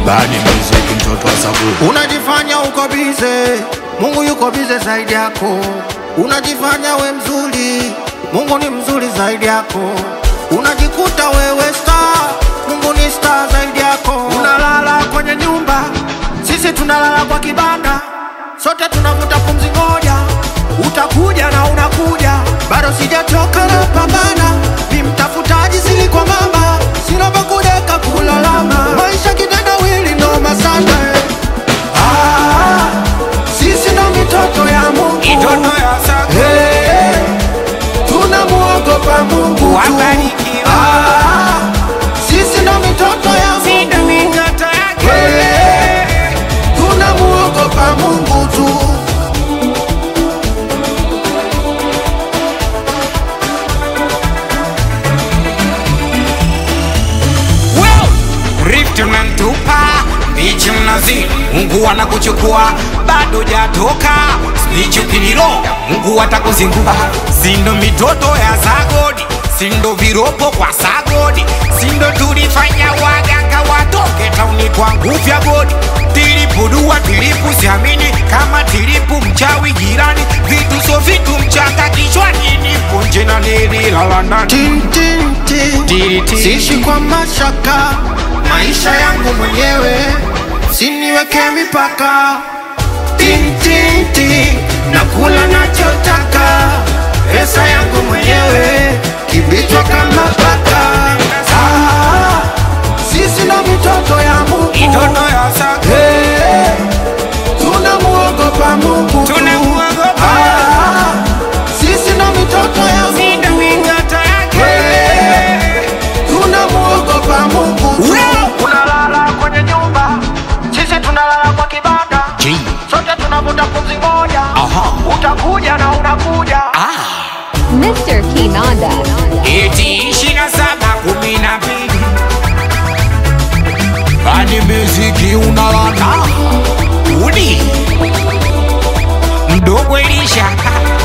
Bani muziki mtoto wa Saburi. Unajifanya uko bize, Mungu yuko bize zaidi yako. Unajifanya we mzuri, Mungu ni mzuri zaidi yako. Unajikuta wewe star, Mungu ni star zaidi yako. Unalala kwenye nyumba, sisi tunalala kwa kibanda, sote tunavuta pumzi moja. Utakuja na unakuja, bado sijachoka na pambana, ni mtafutaji sili kwa mama, sina pa kudeka kulalama, maisha kitendawili noma sana eh. Ah, sisi ndo mitoto ya Mungu Mitoto ya Sago. Hey, tunamuogopa Mungu tu. Wabarikiwa. Ah, sisi ndo mitoto ya Si ndo Mungu mitoto yake. Hey, tunamuogopa Mungu tu. Wow! Rift unantupa bichi mnazi Mungu anakuchukua bado jatoka Snitch ukililo Mungu atakuzingua Sindo mitoto ya Sagodi Sindo viropo kwa Sagodi Sindo tulifanya waganga watoke tauni kwa nguvu ya godi Tilipu dua tilipu siamini kama tilipu mchawi jirani Vitu so vitu mchanga kichwani nipo nje na nililala ndani Tin, tin, tin. Tiri, tiri. Siishi kwa mashaka, maisha yangu mwenyewe, siniweke mipaka. Tin, tin, tin. Nakula nachotaka, pesa yangu mwenyewe, kibichwa kama paka. Ah, sisi ndo mitoto ya Mungu. Mitoto ya Sago Hey, tunamuogopa Mungu tu. Tunamuogopa. Ah, sisi ndo mitoto ya Mungu. Sindo mitoto yake Hey, tunamuogopa Mungu tu. Unalala kwenye nyumba, sisi tunalala kwa kibanda, G. sote tunavuta pumzi moja. Aha. Utakuja na unakuja. Mr. Kinanda. Eti ishirini na saba kumi na mbili Bani muziki unalanda Udi Mdogo Elisha